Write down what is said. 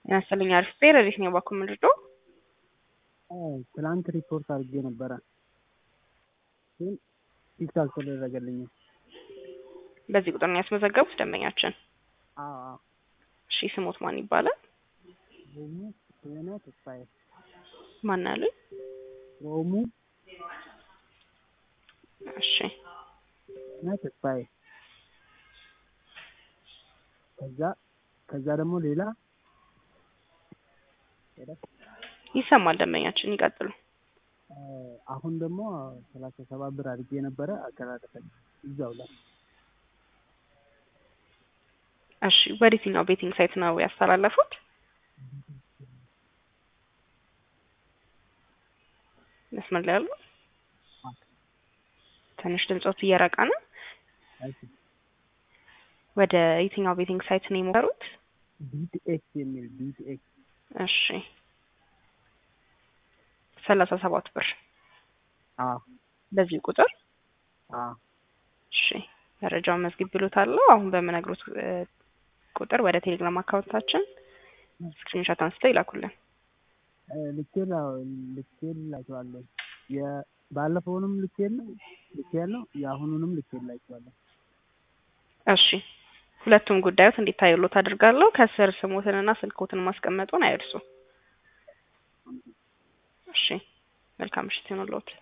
ያስፈልኝ አሪፍ ፔር እንዴት ነው ባኩ ምንድዶ ትላንት ሪፖርት አድርጌ ነበረ ግን ፊክስ አልተደረገልኝም። በዚህ ቁጥር ነው ያስመዘገቡት ደንበኛችን። አዎ አዎ። እሺ ስሞት ማን ይባላል? ሮሙ የሆነ ተስፋዬ ማን አሉኝ? ሮሙ እሺ የሆነ ተስፋዬ ከዛ ከዛ ደግሞ ሌላ ይሰማል ደንበኛችን ይቀጥሉ። አሁን ደግሞ ሰላሳ ሰባት ብር አድርጌ ነበረ አቀራረፈኝ እዛው ላይ እሺ ወዴትኛው ቤቲንግ ሳይት ነው ያስተላለፉት? መስመር ላይ ያሉ ትንሽ ድምጾት እየራቀ ነው። ወደ የትኛው ቤቲንግ ሳይት ነው የሞከሩት? ቢቲኤክስ የሚል ቢቲኤክስ እሺ ሰላሳ ሰባት ብር አዎ በዚህ ቁጥር አዎ እሺ መረጃውን መዝግብ ብሎታለሁ። አሁን በምነግሮት ቁጥር ወደ ቴሌግራም አካውንታችን ስክሪንሾት አንስተው ይላኩልን። ልኬል ልኬላቸዋለሁ። የባለፈውንም ልኬል ልኬያለሁ የአሁኑንም ልኬላቸዋለሁ። እሺ ሁለቱም ጉዳዮት እንዲታዩሎት አድርጋለሁ። ከስር ስሞትንና ስልኮትን ማስቀመጡን አይርሱ። እሺ መልካም ምሽት ይሁንልዎት።